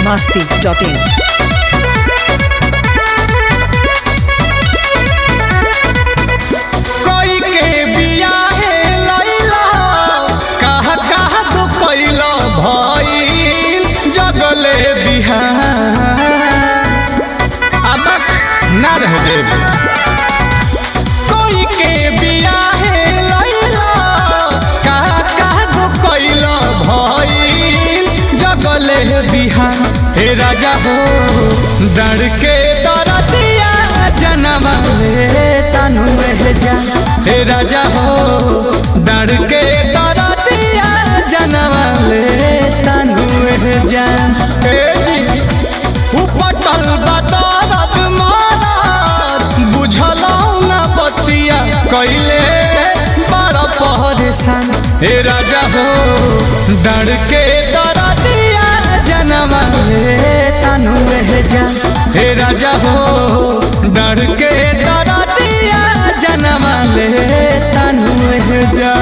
masti.in. कोई के बियाहे लैला कहा कहा तो कैला भइल जगले बिहार अब ना रह जेब कोई के बियाहे लैला कहा कहा तो कैला भइल जगले बिहार हे राजा हो डर के दरदिया जनवा ले तनु में जा हे राजा हो डर के दरदिया जनवा ले तनु में जा हे जी उपटल बदरत मारत बुझलौ ना बतिया कैले बड़ा परेशान हे राजा हो डर के दरदिया जनवा ले तनु में जा हे राजा हो डर के दरदिया जनवा ले तनु में जा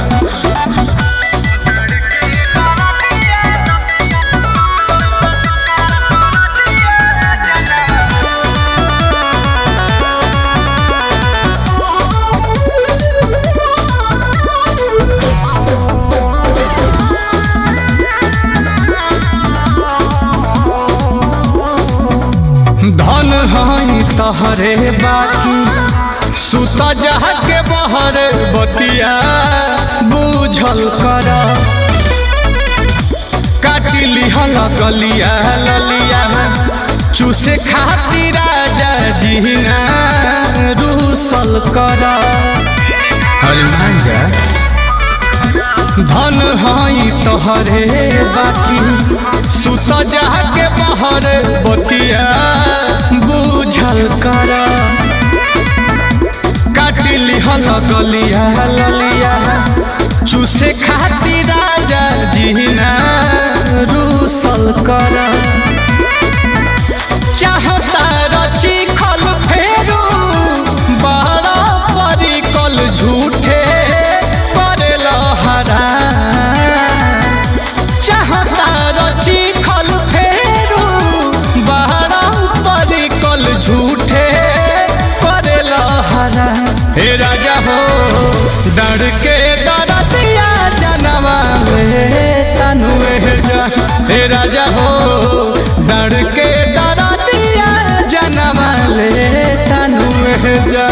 धन हई तहरे बाकी सुत जह के बहर बतिया बुझल कर काटी लिहल गलिया ललिया चूसे खातिर राजा जीना रूसल कर अरे मान जा धन हई तोहरे बाकी सुत जा के बहर बतिया बुझल कर काटी लिहल गलिया ललिया चूसे खातिर राजा जीना रूसल कर चाहता रची खल फेरू बड़ा परिकल झूठे करेल हरा चाहता रची खल फेरू बड़ा परिकल झूठे करेल हरा हे राजा हो डर के डरतिया जनवा में तनु जा हे राजा हो डर के डरतिया जनवा ले तनु जा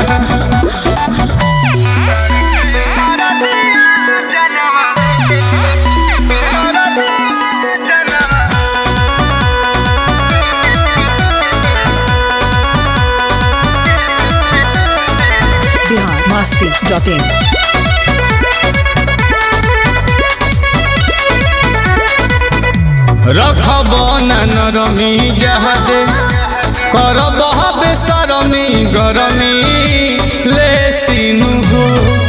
Bihar masti.in. रखब नरमी जहदे करब बेसरमी गरमी ले सिनु हो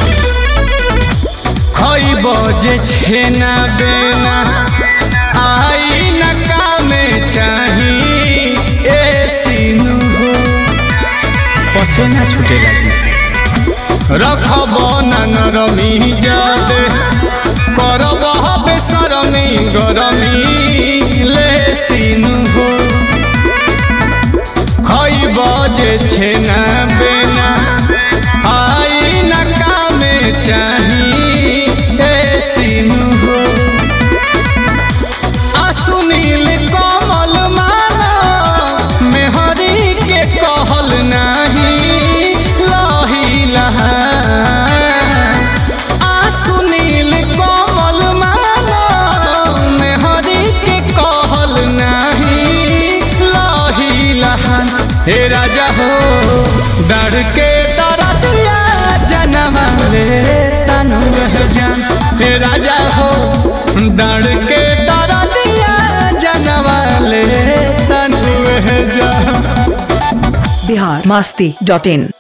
खइब जे छेना बेना आई न कामे चाही ए सिनु हो पसेना छूटे लगी रखब नरमी जादे करब बेसरमी गरमी ले सिनु हो खइब जे छेना बेना आई न कामे चाही ए सिनु हो आ सुनील कमल माना मेहरी के कहल नाही लही लहा आ सुनील कमल माना मेहरी के कहल नाही लही लहा हे राजा हो डर के दरदिया जनवा ले तनु जान हे राजा हो डर के दरदिया जनवा ले तनु जान Bihar masti.in.